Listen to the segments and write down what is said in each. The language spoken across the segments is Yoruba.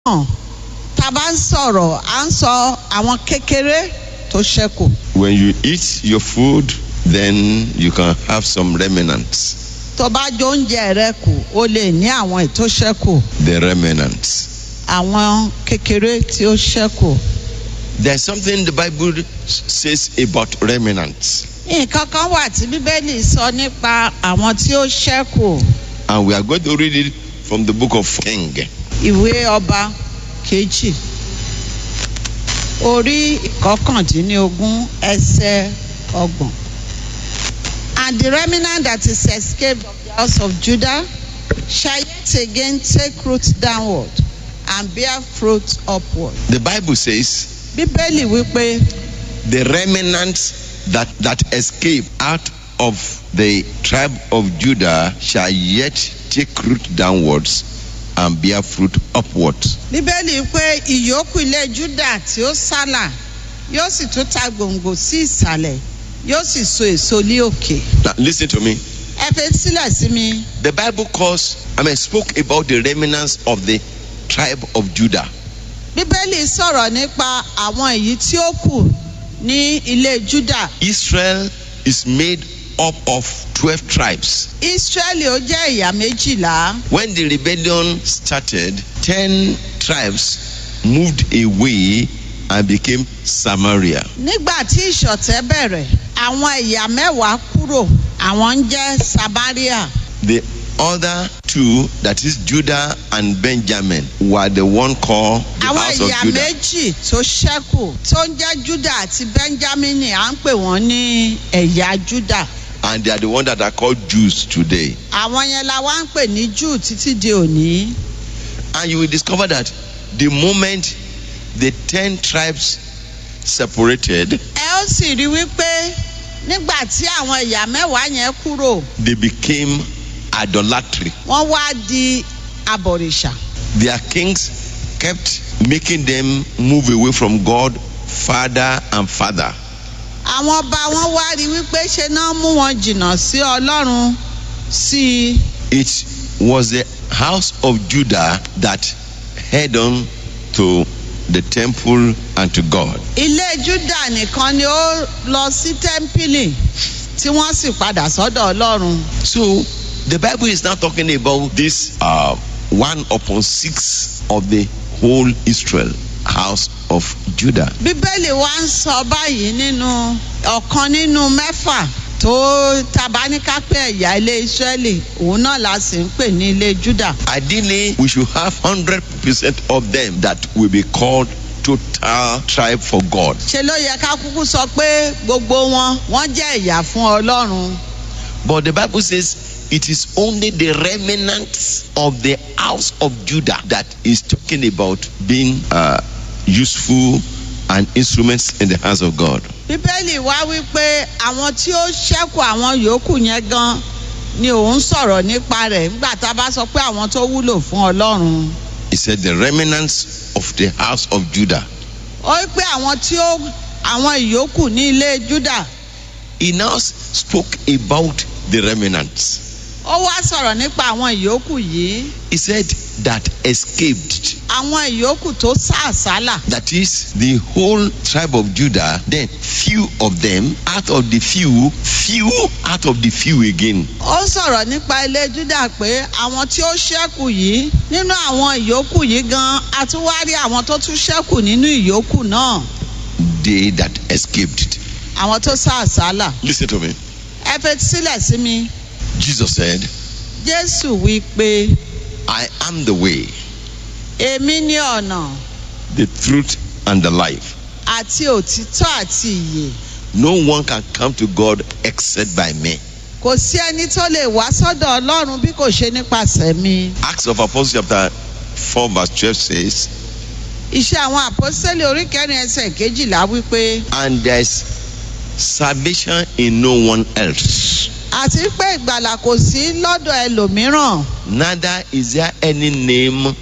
náà tá a bá ń sọ̀rọ̀ à ń sọ àwọn kékeré tó ṣẹ́kù. When you eat your food, then you can have some remnants. tó bá jó oúnjẹ rẹ kù ó lè ní àwọn ètò ṣẹ́kù The remnants. àwọn kékeré tí ó ṣẹ́kù. There's something the Bible says about remnants, nǹkan kan wà tí bíbélì sọ nípa àwọn tí ó ṣẹ́kù and we are going to read it from the book of King. ìwé ọba kejì orí ìkọkàndínlógún ẹsẹ̀ ọgbọ̀n. And the remnant that is escaped of the house of Judah shall yet again take root downward and bear fruit upward. The Bible says, Bíbélì wípé the remnants that, that escape out of the tribe of Judah shall yet take root downwards and bear fruit upwards. Bíbélì pé ìyókù ilé Júdà tí ó sálà yóò sì tún ta gbòǹgbò sí ìsàlẹ̀ yóò sì so èso ní òkè. Now, listen to me. Ẹ fẹ́ sílẹ̀ sí mi. The Bible calls, I mean, spoke about the remnants of the tribe of Judah. Bíbélì sọ̀rọ̀ nípa àwọn èyí tí ó kù ní ilé Júdà. Israel is made up of 12 tribes. Ísírẹ́lì ó jẹ́ ìyá méjìlá. When the rebellion started, 10 tribes moved away and became Samaria. Nígbà tí ìṣọ̀tẹ̀ bẹ̀rẹ̀, àwọn ẹ̀yà mẹ́wàá kúrò, àwọn ń jẹ́ Samaria. The other two, that is Judah and Benjamin, were the one called the Àwọn house of ẹ̀yà Judah. méjì tó ṣẹ́kù tó ń jẹ́ Júdà àti Bẹ́ńjámínì à ń pè wọ́n ní ẹ̀yà Júdà. And they are the one that are called Jews today. Àwọn yẹn la wá ń pè ní Júù títí di òní. And you will discover that the moment the 10 tribes separated, Ẹ ó sì rí wípé nígbà tí àwọn ẹ̀yà mẹ́wàá yẹn kúrò, they became idolatry. wọ́n wá di abọ̀rìṣà. Their kings kept making them move away from God, father and father. àwọn ọba wọn wá rí wípé ṣe náà mú wọn jìnnà sí ọlọ́run sí i It was the house of Judah that head on to the temple and to God. ilé júdà nìkan ni ó lọ sí tẹ́ḿpìlì tí wọ́n sì padà sọ́dọ̀ ọlọ́run So the Bible is now talking about this uh, one upon six of the whole Israel house of Judah. bíbélì wa ń sọ báyìí nínú ọ̀kan nínú mẹ́fà tó tabaníkápẹ́ ẹ̀yà ilé ìsírẹ́lì òun náà la sì ń pè ní ilé júdà Ideally, we should have hundred percent of them that will be called total tribe for God. ṣe ló yẹ ká kúkú sọ pé gbogbo wọn wọ́n jẹ́ ẹ̀yà fún ọlọ́run But the Bible says it is only the remnants of the house of Judah that is talking about being uh, useful and instruments in the hands of God. bíbélì wá wípé àwọn tí ó ṣẹ́kù àwọn yòókù yẹn gan ni òun sọ̀rọ̀ nípa rẹ̀ nígbà tá a bá sọ pé àwọn tó wúlò fún ọlọ́run. He said the remnants of the house of Judah. ó wí pé àwọn tí ó àwọn ìyókù ní ilé júdà He now s- spoke about the remnants. ó wá sọ̀rọ̀ nípa àwọn ìyókù yìí He said that escaped. àwọn ìyókù tó sá àsálà That is the whole tribe of Judah. Then few of them out of the few, few out of the few again. ó sọ̀rọ̀ nípa ilé júdà pé àwọn tí ó ṣẹ́kù yìí nínú àwọn ìyókù yìí gan a tún wá rí àwọn tó tún ṣẹ́kù nínú ìyókù náà They that escaped. àwọn tó sá àsálà Listen to me. ẹ fetí sílẹ̀ sí mi. Jesus said, jésù wí pé I am the way, èmi ní ọ̀nà the truth, and the life. àti òtítọ́ àti ìyè No one can come to God except by me. kò sí ẹni tó lè wá sọ́dọ̀ ọlọ́run bí kò ṣe nípasẹ̀ mi. Acts of Apostles chapter 4 verse 12 says, iṣẹ́ àwọn àpọ́sítélì orí kẹrin ẹsẹ̀ kejìlá wípé And there is salvation in no one else. àti pé ìgbàlà kò sí lọ́dọ̀ ẹlòmíràn Neither is there any name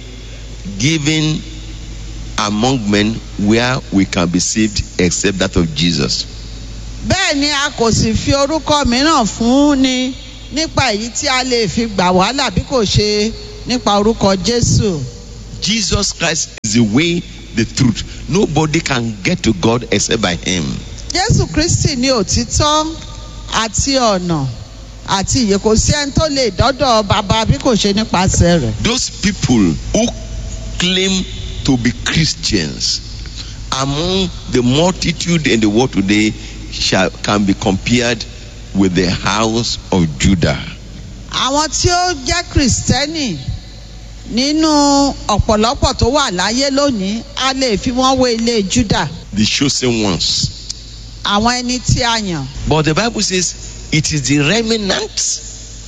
given among men where we can be saved except that of Jesus. bẹ́ẹ̀ ni a kò sì fi orúkọ mìíràn fún ni nípa èyí tí a lè fi gbà wàhálà bí kò ṣe nípa orúkọ jésù. Jesus Christ is the way, the truth. Nobody can get to God except by Him. jésù kristi ní òtítọ́ àti ọ̀nà àti ìyè kò sí ẹni tó lè dọ́dọ̀ bàbá bí kò ṣe nípasẹ̀ rẹ̀. Those people who claim to be Christians among the multitude in the world today shall, can be compared with the house of Judah. àwọn tí ó jẹ́ kìrìsìtẹ́nì nínú ọ̀pọ̀lọpọ̀ tó wà láyé lónìí a lè fi wọ́n wé ilé júdà the chosen ones. àwọn ẹni tí a yàn. But the Bible says it is the remnant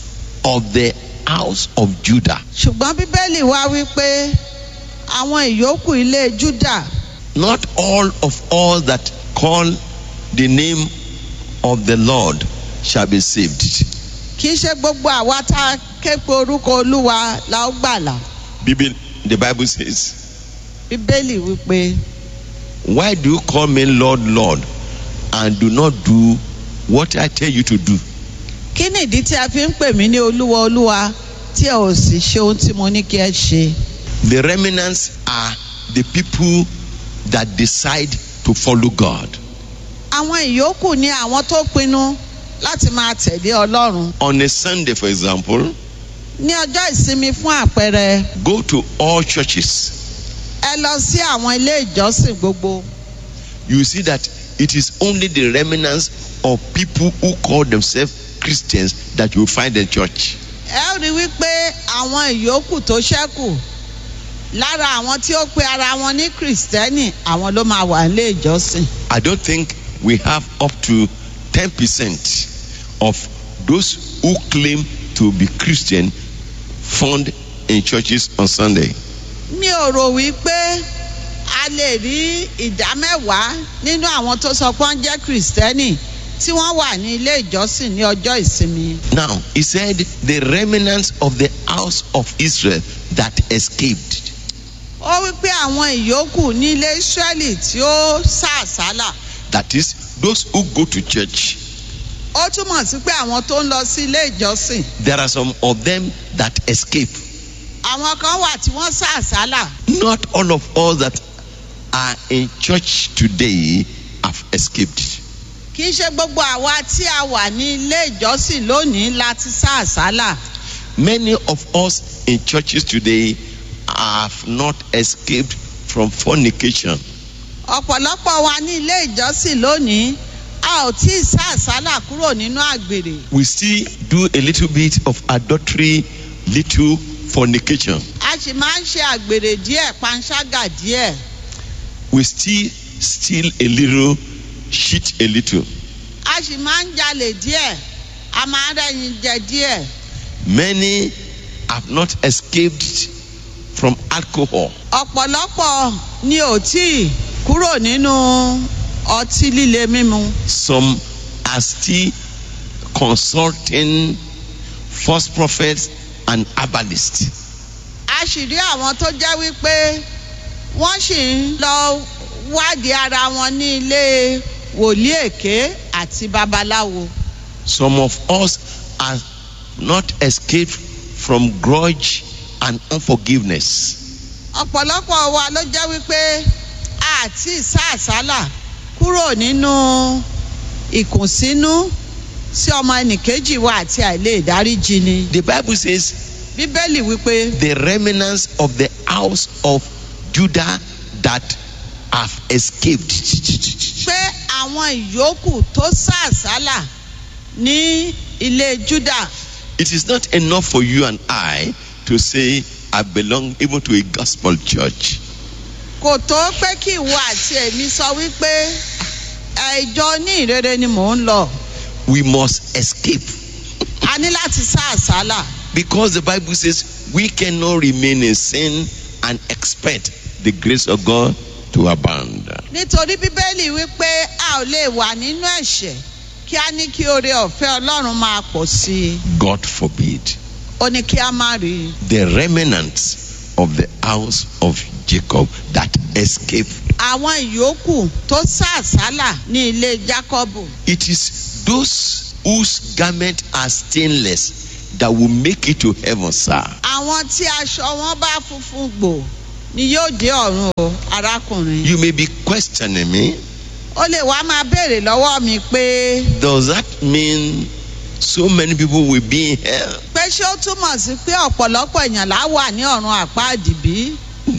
of the house of Judah. ṣùgbọ́n bíbélì wá wípé àwọn ìyókù ilé júdà Not all of all that call the name of the Lord shall be saved. kì í ṣe gbogbo àwa tá a ké pe orúkọ olúwa la ó gbàlà Bible, the Bible says, bíbélì wípé Why do you call me Lord, Lord, and do not do what I tell you to do? kí nìdí tí a fi ń pè mí ní olúwa olúwa tí ẹ ò sì ṣe ohun tí mo ní kí ẹ ṣe. The remnants are the people that decide to follow God. àwọn ìyókù ni àwọn tó pinnu láti máa tẹ̀lé ọlọ́run. On a Sunday, for example, ní ọjọ́ ìsinmi fún àpẹẹrẹ go to all churches. ẹ lọ sí àwọn ilé ìjọsìn gbogbo You see that it is only the remnants of people who call themselves Christians that you find in church. ẹ ó rí wípé àwọn ìyókù tó ṣẹ́kù lára àwọn tí ó pe ara wọn ní kìrìsìtẹ́nì àwọn ló máa wà nílé ìjọsìn. I don't think we have up to 10% of those who claim to be Christian found in churches on Sunday. mi ò rò wípé a lè rí ìdá mẹ́wàá nínú àwọn tó sọ pé wọ́n jẹ́ kìrìsìtẹ́nì tí wọ́n wà ní ilé ìjọsìn ní ọjọ́ ìsinmi. Now, he said, the remnants of the house of Israel that escaped. ó wípé àwọn ìyókù ní ilé israẹli tí ó sá àsálà That is, those who go to church. ó túmọ̀ sí pé àwọn tó ń lọ sí ilé ìjọsìn There are some of them that escape. àwọn kan wà tí wọ́n sá àsálà Not all of us that are in church today have escaped. kì í ṣe gbogbo àwa tí a wà ní ilé ìjọsìn lónìí láti sá àsálà Many of us in churches today have not escaped from fornication. ọ̀pọ̀lọpọ̀ wa ní ilé ìjọsìn lónìí a ò tí ì sá àsálà kúrò nínú àgbèrè We still do a little bit of adultery, little fornication. a sì máa ń ṣe àgbèrè díẹ̀ panṣágà díẹ̀ We still steal a little, cheat a little. a sì máa ń jalè díẹ̀ a máa ń rẹ́yìn jẹ díẹ̀. Many have not escaped from alcohol. ọ̀pọ̀lọpọ̀ ni ò tí ì kúrò nínú ọtí líle mímu. Some are still consulting false prophets and herbalists. a sì rí àwọn tó jẹ́ wípé wọ́n sì ń lọ wádìí ara wọn ní ilé wòlíì èké àti babaláwo. Some of us are not escaped from grudge and unforgiveness. ọ̀pọ̀lọpọ̀ wa ló jẹ́ wípé àti ìsáàsálà kúrò nínú ìkùnsínú sí ọmọ ẹnìkejì wa àti àìlè ìdáríjì ni. The Bible says, bíbélì wípé the remnants of the house of Judah that have escaped. pé àwọn ìyókù tó sàsálà ní ilé júdà It is not enough for you and I to say, I belong even to a gospel church. kò tó pé kí ìwọ àti èmi sọ wípé ẹjọ ní ìrere ni mò ń lọ We must escape a ní láti sàsálà because the Bible says we cannot remain in sin and expect the grace of God to abound. nítorí bíbélì wípé a ò lè wà nínú ẹ̀ṣẹ̀ kí a ní kí oore ọ̀fẹ́ ọlọ́run máa pọ̀ sí i God forbid. ó ní kí a má rí i. The remnants of the house of Jacob that escape. àwọn ìyókù tó sàsálà ní ilé jákọ́bù It is those whose garments are stainless that will make it to heaven, sir. àwọn tí aṣọ wọn bá funfun gbò ni yóò dé ọ̀run o arákùnrin. You may be questioning me. ó lè wá máa béèrè lọ́wọ́ mi pé Does that mean so many people will be in hell? pé ṣé ó túmọ̀ sí pé ọ̀pọ̀lọpọ̀ èèyàn lá wà ní ọ̀run àpáàdì bí?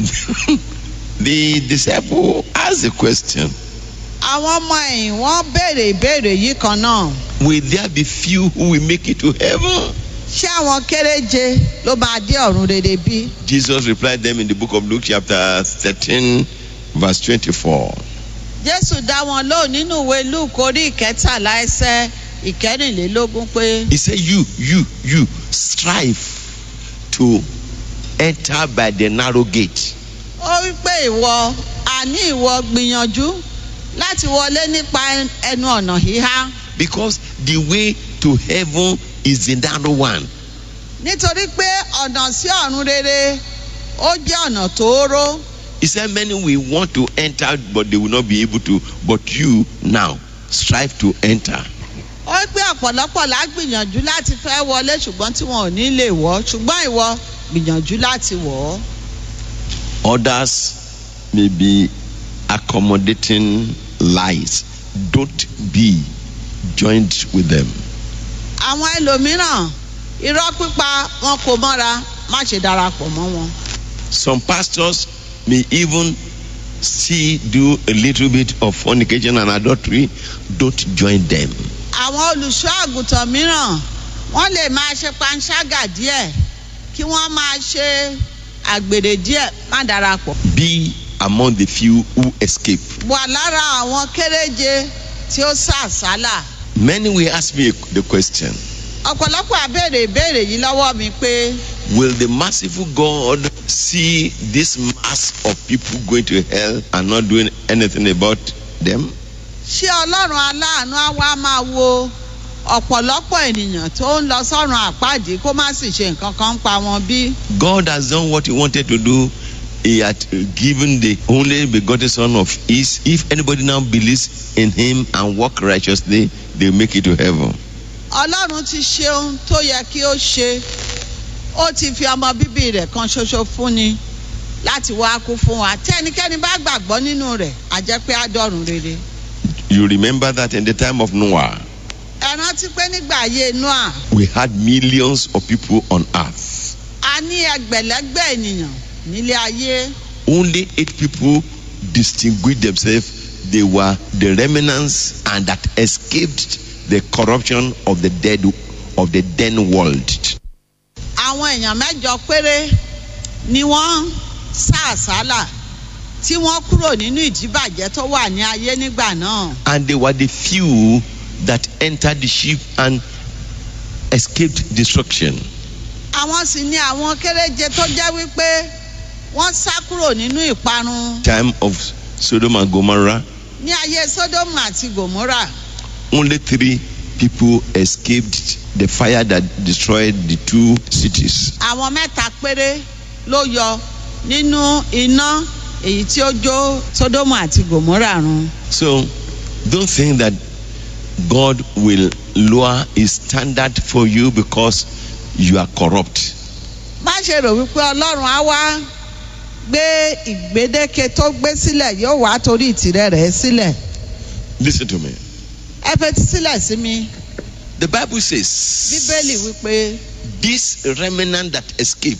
the disciple asked the question àwọn ọmọ ẹ̀yìn wọ́n béèrè ìbéèrè yìí kan náà. Will there be few who will make it to heaven? ṣé àwọn kéréje ló máa dé ọ̀run rere bí? Jesus replied them in the book of Luke, chapter 13, verse 24. jésù dá wọn lóhùn nínú ìwé luke orí ìkẹtàlá ẹsẹ ìkẹrìnlélógún pé He said, You, you, you strive to enter by the narrow gate. ó wí pé ìwọ àní ìwọ gbìyànjú láti wọlé nípa ẹnu ọ̀nà híhá Because the way to heaven is the narrow one. nítorí pé ọ̀nà sí ọ̀run rere ó jẹ́ ọ̀nà tóóró He said, Many will want to enter, but they will not be able to. But you now strive to enter. ó wí pé ọ̀pọ̀lọpọ̀ lá gbìyànjú láti fẹ́ wọlé ṣùgbọ́n tí wọn ò ní lè wọ̀ ṣùgbọ́n ìwọ gbìyànjú láti wọ̀ ọ́. Others may be accommodating lies. Don't be joined with them. àwọn ẹlòmíràn irọ́ pípa wọn kò mọ́ra má ṣe darapọ̀ mọ́ wọn. Some pastors may even still do a little bit of fornication and adultery. Don't join them. àwọn olùṣọ́ àgùntàn mìíràn wọ́n lè máa ṣe panṣágà díẹ̀ kí wọ́n máa ṣe àgbèrè díẹ̀ má darapọ̀. Be among the few who escape. wà lára àwọn kéréje tí ó sá àsálà. Many will ask me the question ọ̀pọ̀lọpọ̀ àbèrè ìbéèrè yìí lọ́wọ́ mi pé Will the merciful God see this mass of people going to hell and not doing anything about them? ṣé ọlọ́run aláàánú á wá máa wo ọ̀pọ̀lọpọ̀ ènìyàn tó ń lọ sọ́run àpáàdé kó má sì ṣe nǹkan kan ń pa wọn bí? God has done what He wanted to do. He had given the only begotten Son of His. If anybody now believes in Him and walk righteously, they make it to heaven. ọlọ́run ti ṣe ohun tó yẹ kí ó ṣe ó ti fi ọmọ bíbí rẹ̀ kan ṣoṣo fúnni láti wá kú fún wa tí ẹnikẹ́ni bá gbàgbọ́ nínú rẹ̀ á jẹ́ pé á dọ̀run rere. You remember that in the time of Noah, ẹ rántí pé nígbà ayé noah we had millions of people on earth. a ní ẹgbẹ̀lẹ́gbẹ̀ ènìyàn nílé ayé Only eight people distinguished themselves. They were the remnants and that escaped the corruption of the dead of the then world. àwọn èèyàn mẹ́jọ péré ni wọ́n sá àsálà tí wọ́n kúrò nínú ìdíbàjẹ́ tó wà ní ayé nígbà náà. And they were the few that entered the ship and escaped destruction. àwọn sì ni àwọn kéréje tó jẹ́ wípé wọ́n sá kúrò nínú ìparun Time of Sodom and Gomorrah, ní ayé sódómù àti gòmórà. only three people escaped the fire that destroyed the two cities. àwọn mẹ́ta péré ló yọ nínú iná èyí tí ó jó sódómù àti gòmórà run. So don't think that God will lower his standard for you because you are corrupt. má ṣe rò wípé ọlọ́run á wá gbé ìgbédéke tó gbé sílẹ̀ yóò wá torí ìtìrẹ rẹ̀ sílẹ̀. Listen to me. ẹ fetí sílẹ̀ sí mi The Bible bíbélì says wípé this remnant that escape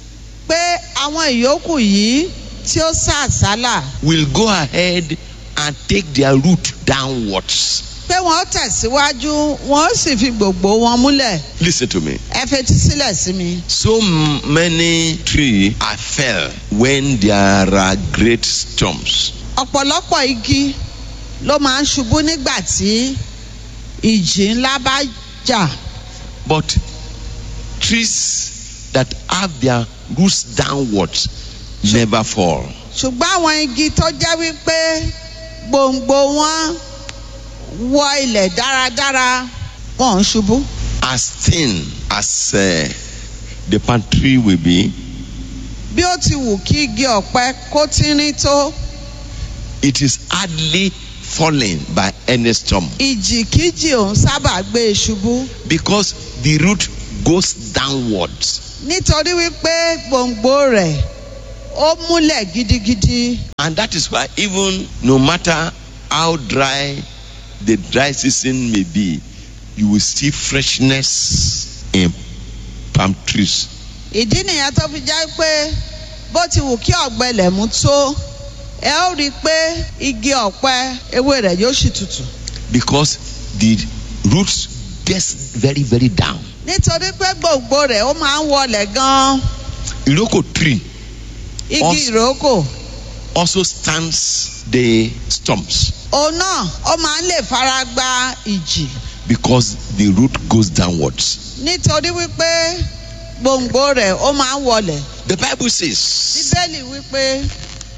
pé àwọn ìyókù yìí tí ó sá àsálà will go ahead and take their route downwards. pé wọ́n tẹ̀síwájú wọ́n sì fi gbogbo wọn múlẹ̀ Listen to me. ẹ fetí sílẹ̀ sí mi. So many trees are fell when there are great storms. ọ̀pọ̀lọpọ̀ igi ló máa ń ṣubú nígbà tí ìjì ńlá bá jà But trees that have their roots downwards never fall. ṣùgbọ́n àwọn igi tó jẹ́ wípé gbòǹgbò wọn wọ ilẹ̀ dáradára wọn ò ń ṣubú. As thin as uh, the palm tree will be, bí ó ti wù kí igi ọ̀pẹ kó tínrín tó it is hardly falling by any storm ìjìkíjì òun sábà gbé e ṣubú because the root goes downwards. nítorí wípé gbòǹgbò rẹ̀ ó múlẹ̀ gidigidi And that is why, even no matter how dry the dry season may be, you will see freshness in palm trees. ìdí nìyẹn tó fi jẹ́ pé bó ti wù kí ọ̀gbẹlẹ̀ mú tó ẹ ó rí i pé igi ọ̀pẹ ewé rẹ̀ yóò sì tutù Because the roots gets very, very down. nítorí pé gbòǹgbò rẹ̀ ó máa ń wọlẹ̀ gan-an Iroko tree igi Ọs- ìrókò also stands the storms òun náà ó máa ń lè fara gba ìjì because the root goes downwards. nítorí wípé gbòǹgbò rẹ̀ ó máa ń wọlẹ̀ The Bible says, bíbélì wípé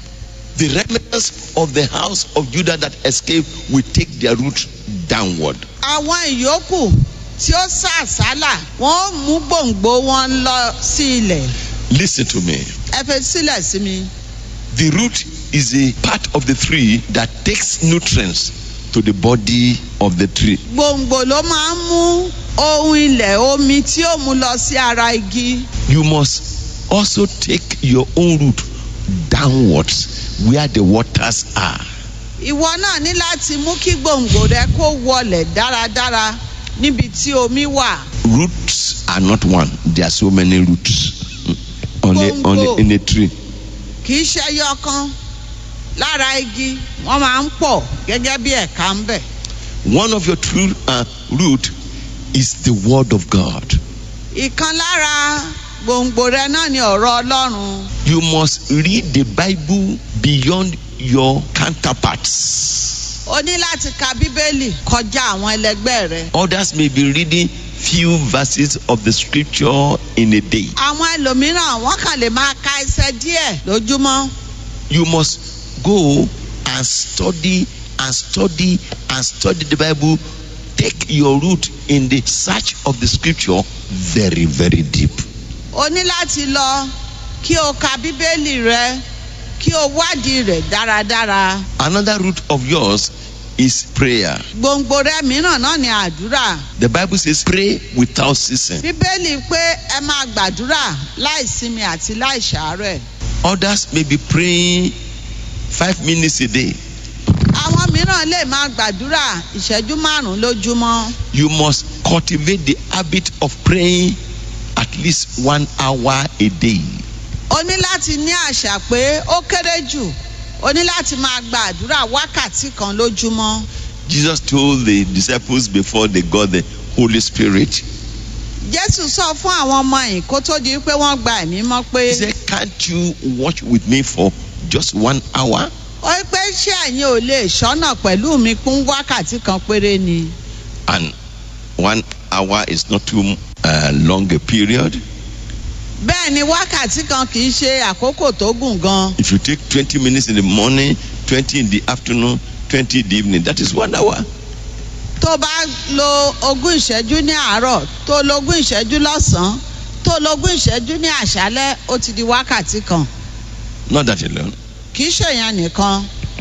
The remnants of the house of Judah that escaped will take their root downward. àwọn ìyókù tí ó sàsálà wọ́n ó mú gbòǹgbò wọn lọ sí ilẹ̀ Listen to me. ẹ fẹ́ sílẹ̀ sí mi. The root is a part of the tree that takes nutrients to the body of the tree. gbòǹgbò ló máa ń mú ohun ilẹ̀ omi tí ó mú lọ sí ara igi You must also take your own root downwards where the waters are. ìwọ náà ní láti mú kí gbòǹgbò rẹ kó wọlẹ̀ dáradára níbi tí omi wà Roots are not one. There are so many roots mm, on a, on a, in a tree. kì í ṣe ẹyọ kan lára igi wọ́n máa ń pọ̀ gẹ́gẹ́ bí ẹ̀ka ń bẹ̀. One of your true uh, root is the word of God. ìkan lára gbòǹgbò rẹ náà ni ọ̀rọ̀ ọlọ́run You must read the Bible beyond your counterparts. o ní láti ka bíbélì kọjá àwọn ẹlẹgbẹ́ rẹ. Others may be reading few verses of the scripture in a day. àwọn ẹlòmíràn wọ́n kàn lè máa ka ẹsẹ̀ díẹ̀ lójúmọ́. You must go and study and study and study the Bible. Take your root in the search of the scripture very, very deep. o ní láti lọ kí o ka bíbélì rẹ kí o wádìí rẹ dáradára. Another root of yours is prayer. gbòǹgbò rẹ mìíràn náà ni àdúrà. The Bible says, pray without ceasing. bíbélì pé ẹ máa gbàdúrà láìsinmi àti láìsàárẹ̀. Others may be praying five minutes a day. àwọn mìíràn lè máa gbàdúrà ìṣẹ́jú márùn-ún lójúmọ́. You must cultivate the habit of praying at least one hour a day. o ní láti ní àṣà pé ó kéré jù o ní láti máa gbàdúrà wákàtí kan lójúmọ́. Jesus told the disciples before they got the Holy Spirit, jésù sọ fún àwọn ọmọ yìí kó tó di pé wọ́n gba ẹ̀mí mọ́ pé He said, Can't you watch with me for just one hour? ó ní pé ṣé ẹ̀yin ò lè ṣọ́nà pẹ̀lú mi kún wákàtí kan péré ni. And one hour is not too uh, long a period. bẹ́ẹ̀ ni wákàtí kan kì í ṣe àkókò tó gùn gan. If you take 20 minutes in the morning, 20 in the afternoon, 20 in the evening, that is one hour. tó bá lo ogún ìṣẹ́jú ní àárọ̀ tó lo ogún ìṣẹ́jú lọ́sàn-án tó lo ogún ìṣẹ́jú ní àṣálẹ́ ó ti di wákàtí kan. Not that alone. kì í ṣèyàn nìkan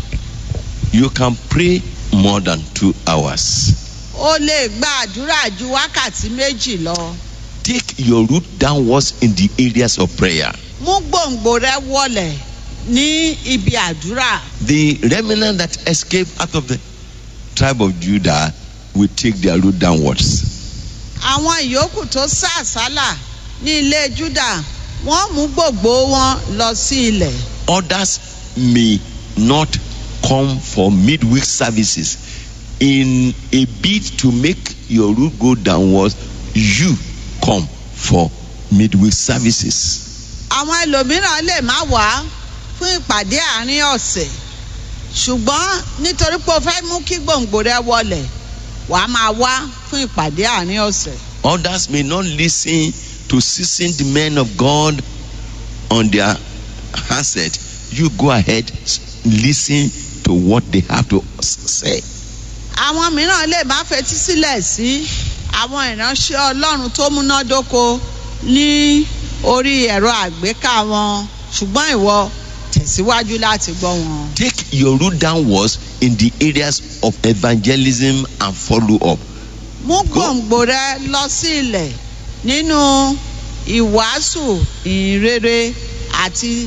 You can pray more than two hours. ó lè gba àdúrà ju wákàtí méjì lọ. Take your root downwards in the areas of prayer. mú gbòǹgbò rẹ wọlẹ̀ ní ibi àdúrà. The remnant that escaped out of the tribe of Judah will take their root downwards. àwọn ìyókù tó sá àsálà ní ilé júdà wọ́n mú gbòǹgbò wọn lọ sí ilẹ̀. Others may not come for midweek services. In a bid to make your root go downwards, you come for midweek services. àwọn ẹlòmíràn lè má wá fún ìpàdé àárín ọ̀sẹ̀ ṣùgbọ́n nítorí pé o fẹ́ mú kí gbòǹgbò rẹ wọlẹ̀ wàá máa wá fún ìpàdé àárín ọ̀sẹ̀. Others may not listen to seasoned men of God on their handset. You go ahead, s- listen to what they have to s- say. àwọn mìíràn lè má fetí sílẹ̀ sí àwọn ìránṣẹ́ ọlọ́run tó múnádóko ní orí ẹ̀rọ àgbéká wọn ṣùgbọ́n ìwọ tẹ̀síwájú láti gbọ́ wọn. Take your root downwards in the areas of evangelism and follow up. mú gbòǹgbò rẹ lọ sí ilẹ̀ nínú ìwàásù ìrere àti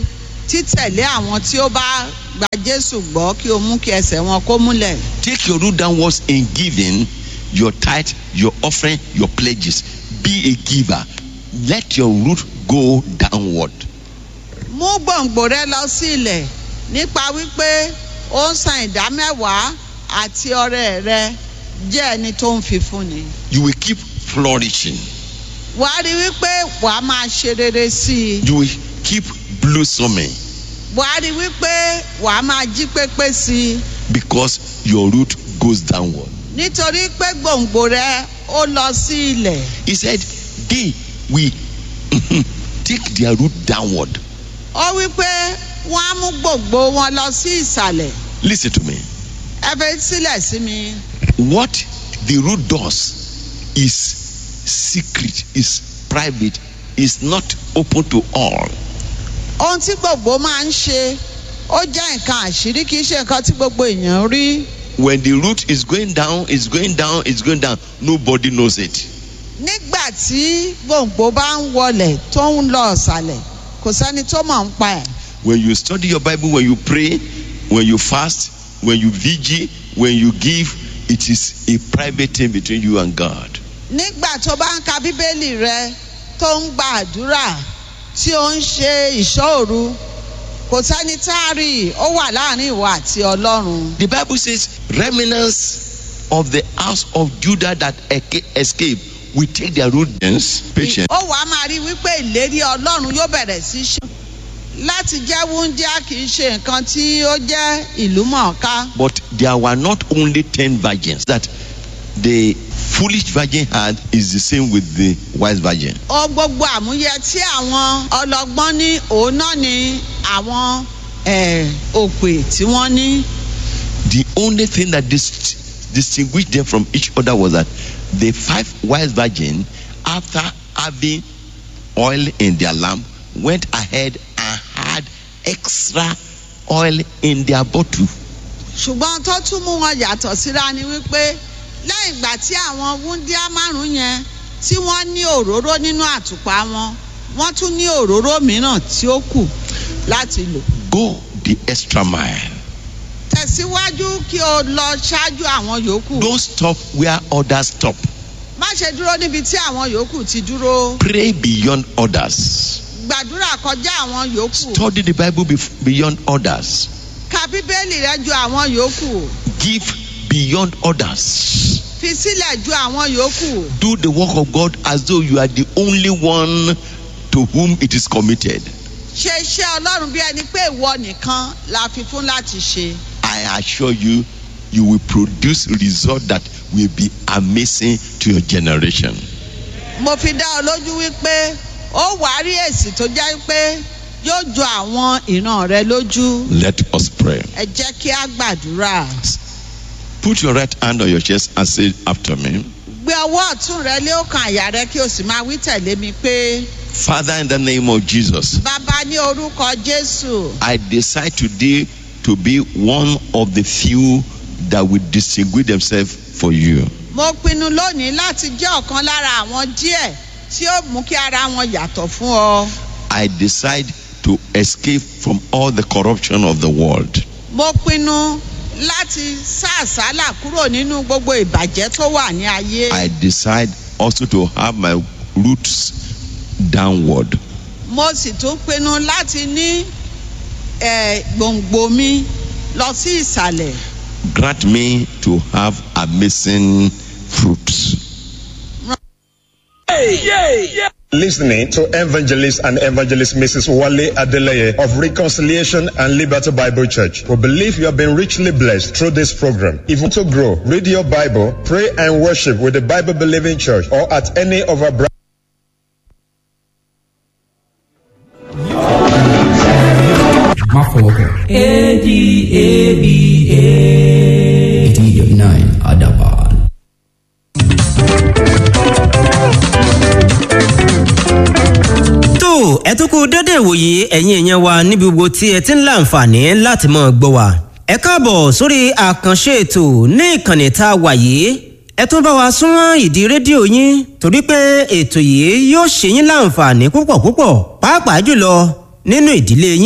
títẹ̀lé àwọn tí ó bá gba jésù gbọ́ kí o mú kí ẹsẹ̀ wọn kó múlẹ̀. Take your root downwards in giving your tithe, your offering, your pledges. Be a giver. Let your root go downward. mú gbòǹgbò rẹ lọ sí ilẹ̀ nípa wípé ó ń san ìdá mẹ́wàá àti ọrẹ rẹ jẹ́ ẹni tó ń fi fúnni. You will keep flourishing. wàá rí wípé wàá máa ṣe rere sí i. You will keep blossoming wàá rí wípé wàá máa jí pépé sí i. because your root goes downward. nítorí pé gbòǹgbò rẹ ó lọ sí ilẹ̀. He said, They will take their root downward. ó wípé wọ́n á mú gbòǹgbò wọn lọ sí ìsàlẹ̀. Listen to me. ẹ fẹ́ sílẹ̀ sí mi. What the root does is secret, is private, is not open to all. ohun tí gbogbo máa ń ṣe ó jẹ́ nǹkan àṣírí kì í ṣe nǹkan tí gbogbo èèyàn rí. When the root is going down, it's going down, it's going down, nobody knows it. nígbà tí gbòǹgbò bá ń wọlẹ̀ tó ń lọ ọ̀sàlẹ̀ kò sẹ́ni tó mọ̀ ń pa ẹ̀. When you study your Bible, when you pray, when you fast, when you vigil, when you give, it is a private thing between you and God. nígbà tó bá ń ka bíbélì rẹ tó ń gba àdúrà tí ó ń ṣe ìṣọ́òru kò sẹ́ni tá a rí i ó wà láàrin ìwọ àti ọlọ́run. The Bible says, remnants of the house of Judah that eca- escape will take their roots patient. ó wàá máa rí wípé ìlérí ọlọ́run yóò bẹ̀rẹ̀ sí í ṣe. láti jẹ́ wúńdíá kì í ṣe nǹkan tí ó jẹ́ ìlú mọ̀ọ́ká. But there were not only ten virgins that the foolish virgin had is the same with the wise virgin. ó gbogbo àmúyẹ tí àwọn ọlọ́gbọ́n ní òun náà ni àwọn eh, òpè tí wọ́n ní. The only thing that dis- distinguished them from each other was that the five wise virgin, after having oil in their lamp, went ahead and had extra oil in their bottle. ṣùgbọ́n tó tún mú wọn yàtọ̀ síra ni wípé lẹ́yìn ìgbà tí àwọn wúndíá márùn-ún yẹn tí wọ́n ní òróró nínú àtùpà wọn wọ́n tún ní òróró mìíràn tí ó kù láti lò. Go the extra mile. tẹ̀síwájú kí o lọ ṣáájú àwọn yòókù. Don't stop where others stop. má ṣe dúró níbi tí àwọn yòókù ti dúró. Pray beyond others. gbàdúrà kọjá àwọn yòókù. Study the Bible bef- beyond others. ka bíbélì rẹ ju àwọn yòókù. Give beyond others. fi sílẹ̀ ju àwọn yòókù. Do the work of God as though you are the only one to whom it is committed. ṣe iṣẹ́ ọlọ́run bí ẹni pé ìwọ nìkan la fi fún láti ṣe. I assure you, you will produce result that will be amazing to your generation. mo fi dá ọ lójú wípé ó wàá rí èsì tó jẹ́ pé yóò jọ àwọn ìran rẹ lójú. Let us pray. ẹ jẹ́ kí á gbàdúrà. Put your right hand on your chest and say after me. gbé ọwọ́ ọ̀tún rẹ lé ọkàn àyà rẹ kí o sì máa wí tẹ̀lé mi pé Father, in the name of Jesus, bàbá ní orúkọ jésù I decide today to be one of the few that will distinguish themselves for you. mo pinnu lónìí láti jẹ́ ọ̀kan lára àwọn díẹ̀ tí ó mú kí ara wọn yàtọ̀ fún ọ. I decide to escape from all the corruption of the world. mo pinnu láti sá àsálà kúrò nínú gbogbo ìbàjẹ́ tó wà ní ayé. I decide also to have my roots downward. mo sì tún pinnu láti ní eh, gbòǹgbò mi lọ sí ìsàlẹ̀. Grant me to have amazing fruits. Listening to evangelist and evangelist Mrs. Wale Adeleye of Reconciliation and Liberty Bible Church. We believe you have been richly blessed through this program. If you want to grow, read your Bible, pray and worship with the Bible believing church or at any of our branches. má fọwọ́ kàn. eighty dot nine adaban. tó ẹ tún kú dédé ìwòye ẹ̀yin èèyàn wa níbi gbogbo tí ẹ ti ń láǹfààní láti mọ̀ gbọ́ wa. ẹ káàbọ̀ sórí àkànṣe ètò ní ìkànnì tá a wà yìí ẹ tún bá wa súnmọ́ ìdí rédíò yín torí pé ètò yìí yóò ṣe yín láǹfààní púpọ̀ púpọ̀ pàápàá jùlọ nínú ìdílé yín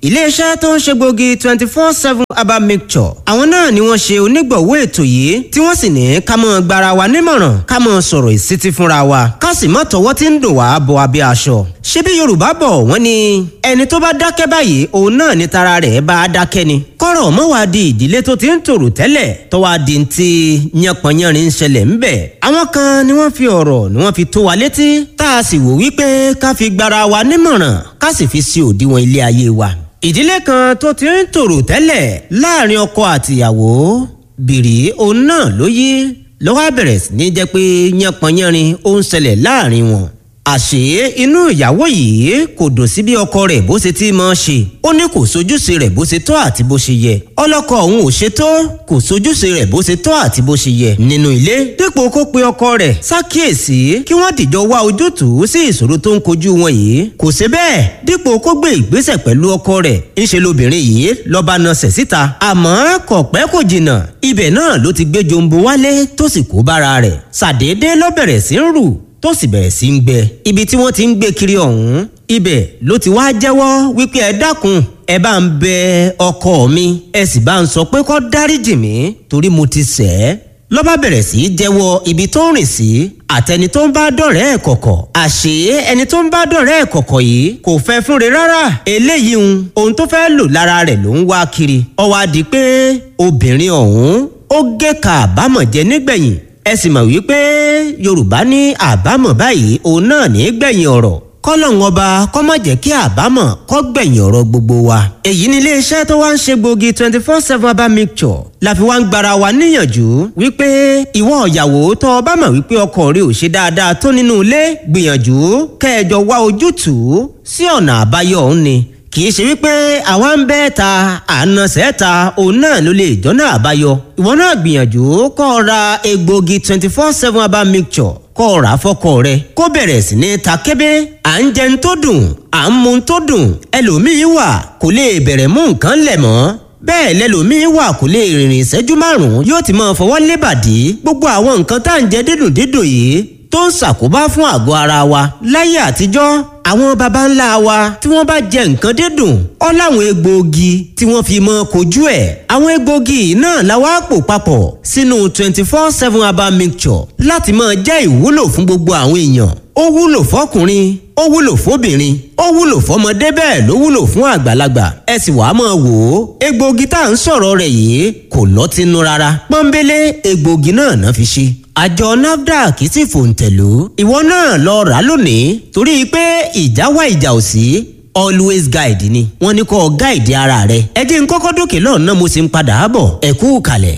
iléeṣẹ́ tó ń ṣe gbòógì twenty four seven herbal mixture àwọn náà ni wọ́n ṣe onígbọ̀wọ́ ètò yìí tí wọ́n sì ní ká mọ́ gbara wa nímọ̀ràn ká mọ́ sọ̀rọ̀ ìsítí fúnra wa ká sì mọ́ tọwọ́ tí ń dùn wá bọ abẹ́ aṣọ. ṣebí yorùbá bọ̀ wọ́n ní ẹni tó bá dákẹ́ báyìí òun náà ni tara rẹ̀ bá a dákẹ́ ni. kọ́rọ̀ mọ́ wá di ìdílé tó ti ń tòrò tẹ́lẹ̀ tó wá di ti yánpọnyánrin ń ṣẹlẹ̀ ńbẹ̀. àwọn kan ni wọ́n fi ọ̀rọ̀ ni wọ́n fi tó wa létí tá a sì wò wípé ká fi gbara wa nímọ̀ràn ká sì fi sí òdiwọ̀n ilé ayé wa ìdílé kan tó ti ń tòrò tẹ́lẹ̀ láàrin ọkọ àtìyàwó bìrì òun náà ló yí ló wá bẹ̀rẹ̀ sí ní jẹ́ pé yánpọnyánrin ó ń ṣẹlẹ̀ láàrin wọn. àṣé inú ìyàwó yìí kò dùn sí bí ọkọ rẹ̀ bó ṣe ti máa ṣe ó ní kò sojúṣe rẹ̀ bó ṣe tọ́ àti bó ṣe yẹ ọlọ́kọ òun ò ṣe tó kò sojúṣe rẹ̀ bó ṣe tọ́ àti bó ṣe yẹ nínú ilé dípò kó pe ọkọ rẹ̀ ṣàkíyèsí kí wọ́n dìjọ wá ojútùú sí ìṣòro tó ń kojú wọn yìí kò ṣe bẹ́ẹ̀ dípò kó gbé ìgbésẹ̀ pẹ̀lú ọkọ rẹ̀ ńṣe lobìnrin yìí lọ́ba nasẹ̀ síta àmọ́ kò pẹ́ kò jìnnà ibẹ̀ náà ló ti gbé jombo wálé tó sì kó bára rẹ̀ ṣàdédé ló bẹ̀rẹ̀ sí ń rù tó sì bẹ̀rẹ̀ sí ń gbẹ ibi tí wọ́n ti ń gbé kiri ọ̀hún ibẹ̀ ló ti wá jẹ́wọ́ wípé ẹ dákun ẹ bá ń bẹ ọkọ mi ẹ sì bá ń sọ pé kó dáríjì mí torí mo ti ṣẹ̀ ẹ́ ló bá bẹ̀rẹ̀ sí í jẹ́wọ́ ibi tó ń rìn sí àtẹni tó ń bá dọ̀rẹ́ ẹ̀ kọ̀kọ̀ àṣé ẹni tó ń bá dọ̀rẹ́ ẹ̀ kọ̀kọ̀ yìí kò fẹ́ fúnre rárá eléyìí ń ohun tó fẹ́ lò lára rẹ̀ ló ń wá kiri ó wá di pé obìnrin ọ̀hún ó gé ka àbámọ̀ jẹ nígbẹ̀yìn ẹ sì mọ̀ wípé yorùbá ní àbámọ̀ báyìí òun náà ní gbẹ̀yìn ọ̀rọ̀ kọ́lọ́hún ọba kọ́ má jẹ́ kí àbámọ̀ kọ́ gbẹ̀yìn ọ̀rọ̀ gbogbo wa. èyí ni iléeṣẹ́ tó wá ń ṣe gbòógì twenty four seven herbal mixture la fi wá ń gbara wa níyànjú wípé ìwọ ìyàwó tó o bá mọ̀ wípé ọkọ rẹ ò ṣe dáadáa tó nínú ilé gbìyànjú kẹjọ wá ojútùú sí ọ̀nà àbáyọ òun ni kì í ṣe wípé àwa ń bẹ́ ta àna sẹ́ta òun náà ló lè jọ́nà àbáyọ ìwọ náà gbìyànjú kọ́ ọ ra egbògi twenty four seven herbal mixture kọ́ ọ rà á fọ́kọ rẹ kó bẹ̀rẹ̀ sí ní ta kébé à ń jẹun tó dùn à ń mu tó dùn ẹlòmíín wà kò lè bẹ̀rẹ̀ mú nǹkan lẹ̀ mọ́ bẹ́ẹ̀ lẹ́lòmíín wà kò lè rìnrìn ìṣẹ́jú márùn-ún yóò ti máa fọwọ́ lébàdí gbogbo àwọn nǹkan tá à ń jẹ dídùn dídùn yìí tó ń ṣàkóbá fún àgọ́ ara wa láyé àtijọ́ àwọn baba ńlá wa tí wọ́n bá jẹ nǹkan dídùn ọ́ láwọn egbòogi tí wọ́n fi mọ́ kojú ẹ̀ àwọn egbòogi náà la wá pò papọ̀ sínú twenty four seven herbal mixture láti máa jẹ́ ìwúlò fún gbogbo àwọn èèyàn ó wúlò fọkùnrin ó wúlò fóbìnrin ó wúlò fọmọdé bẹ́ẹ̀ ló wúlò fún àgbàlagbà ẹ sì wàá máa wò ó egbòogi tá à ń sọ̀rọ̀ rẹ̀ yìí kò lọ́tínú rárá pọ́nbélé egbòogi náà náà fi ṣe àjọ nafdac sì fòǹtẹ̀lú ìwọ náà lọ rà lónìí torí pé ìjà wá ìjà ò sí always guide ni wọ́n ní kó guide ara rẹ ẹ jẹ́ n kọ́kọ́ dókè lọ́nà mo sì ń padà bọ̀ ẹ kú kalẹ̀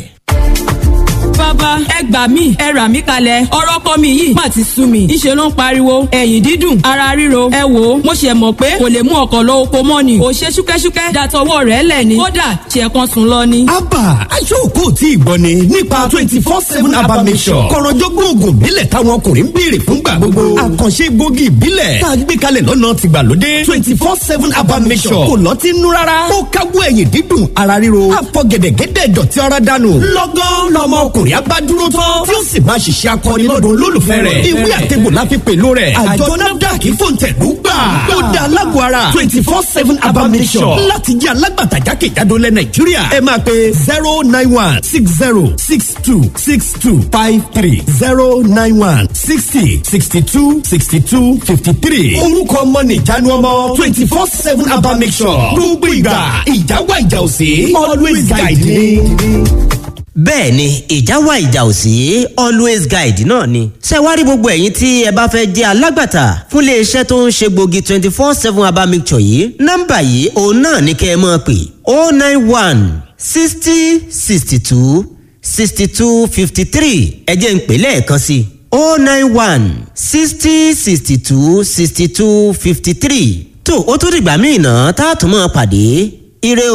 bàbá ẹ gbà mí ẹ rà mí kalẹ̀ ọ̀rọ̀ ọkọ mi yìí má ti sú mi ìṣe ló ń pariwo ẹ̀yìn dídùn ara ríro ẹ wò ó mo ṣe mọ̀ pé kò lè mú ọkọ̀ lọ oko mọ́ ni ò ṣe ṣúkẹ́ṣúkẹ́ dàtọwọ́ rẹ̀ lẹ̀ ni kódà ṣe kan sùn lọ ni. abba aṣọ́kò tí ìgbọ́ ni nípa twenty four seven abba mission kọ̀rọ̀jọ́gbọ́n oògùn ìbílẹ̀ táwọn ọkùnrin ń béèrè fúngbà gbogbo àkànṣe gbòógì ìbílẹ̀ tá a gbé kalẹ̀ lọ́nà tìgbàlódé twenty four seven abba mission kò lọ́tí nú rárá ó káwọ́ ẹ̀yìn dídùn ara ríro àfọ̀gẹ̀dẹ̀gẹ̀dẹ̀ dọ̀tí ara dànù lọ́gán lọ́mọ ọkùnrin abádúró tán tí ó sì máa ṣiṣẹ́ akọni lọ́dún olólùfẹ́ rẹ̀ ìwé àtẹ̀gbò la fi pèlò rẹ̀ àjọ nafdac fòǹtẹ̀lú gbà ó da alágbó ara twenty four seven abamisọ̀ láti jẹ́ alágbàtà jákèjádò lẹ̀ nàìjíríà ẹ máa pe zero nine one six zero six two six two five three zero nine one sixty sixty two sixty two fifty three orúkọ ọmọ nìjánu ọmọ twenty four seven abamisọ̀ gbogbo ìgbà ìjà wà ìjà òsè always guide me bẹ́ẹ̀ ni ìjà wà ìjà ò sí always guide náà ni. ṣé wá rí gbogbo ẹ̀yin tí ẹ bá fẹ́ jẹ́ alágbàtà fún iléeṣẹ́ tó ń ṣe gbòógì twenty four seven herbal mixture yìí nọ́mbà yìí òun náà ní kẹ́ ẹ máa pè oh nine one sixty sixty two sixty two fifty three ẹ jẹ́ ń pè lẹ́ẹ̀kan sí i oh nine one sixty sixty two sixty two fifty three tó o tún dìgbà míì náà tá a tún máa pàdé ire o.